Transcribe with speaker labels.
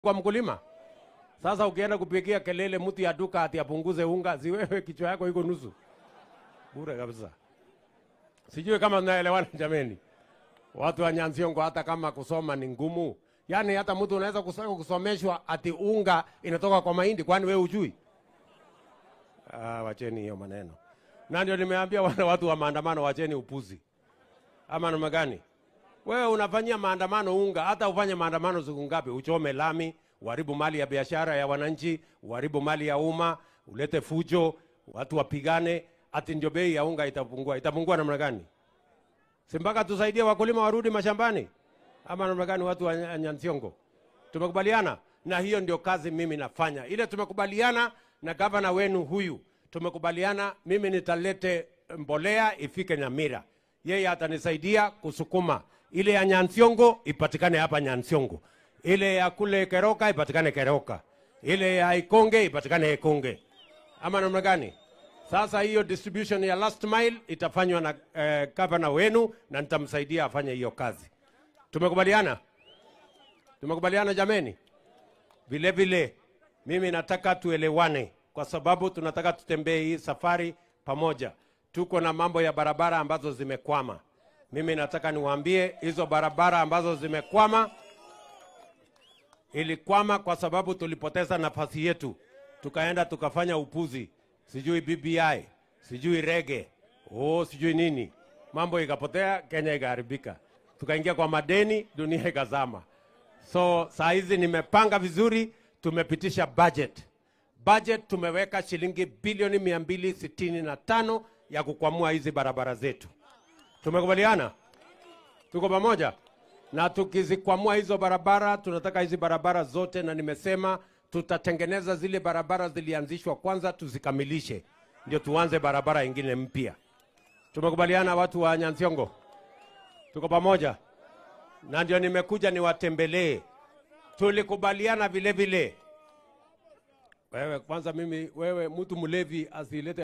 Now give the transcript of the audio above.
Speaker 1: kwa mkulima. Sasa ukienda kupigia kelele mtu ya duka ati apunguze unga, si wewe kichwa yako iko nusu bure kabisa. Sijui kama mnaelewana jameni, watu wa Nyansiongo, hata kama kusoma ni ngumu, yaani hata mtu unaweza kuso- kusomeshwa ati unga inatoka kwa mahindi, kwani wewe ujui? Ah, wacheni hiyo maneno. Na ndio nimeambia wale watu wa maandamano, wacheni upuzi. Ama namna gani? Wewe unafanyia maandamano unga, hata ufanye maandamano siku ngapi, uchome lami, uharibu mali ya biashara ya wananchi, uharibu mali ya umma, ulete fujo, watu wapigane, ati ndio bei ya unga itapungua. Itapungua namna gani? Si mpaka tusaidie wakulima warudi mashambani, ama namna gani? Watu wa Nya- Nyansiongo, tumekubaliana na hiyo ndio kazi mimi nafanya. Ile tumekubaliana na gavana wenu huyu, tumekubaliana mimi nitalete mbolea ifike Nyamira, yeye atanisaidia kusukuma ile ya Nyansiongo ipatikane hapa Nyansiongo, ile ya kule Keroka ipatikane Keroka, ile ya Ikonge ipatikane Ikonge, ama namna gani? Sasa hiyo distribution ya last mile itafanywa na eh, gavana wenu na nitamsaidia afanye hiyo kazi. Tumekubaliana? Tumekubaliana jameni? Vile vile mimi nataka tuelewane, kwa sababu tunataka tutembee hii safari pamoja. Tuko na mambo ya barabara ambazo zimekwama. Mimi nataka niwaambie hizo barabara ambazo zimekwama, ilikwama kwa sababu tulipoteza nafasi yetu, tukaenda tukafanya upuzi, sijui BBI, sijui rege, oh, sijui nini, mambo ikapotea, Kenya ikaharibika, tukaingia kwa madeni, dunia ikazama. So saa hizi nimepanga vizuri, tumepitisha budget. Budget tumeweka shilingi bilioni mia mbili sitini na tano ya kukwamua hizi barabara zetu. Tumekubaliana, tuko pamoja, na tukizikwamua hizo barabara, tunataka hizi barabara zote, na nimesema tutatengeneza zile barabara zilianzishwa kwanza, tuzikamilishe, ndio tuanze barabara ingine mpya. Tumekubaliana, watu wa Nyansiongo, tuko pamoja na ndio nimekuja niwatembelee. Tulikubaliana vile vile, wewe kwanza, mimi wewe, mtu mlevi asilete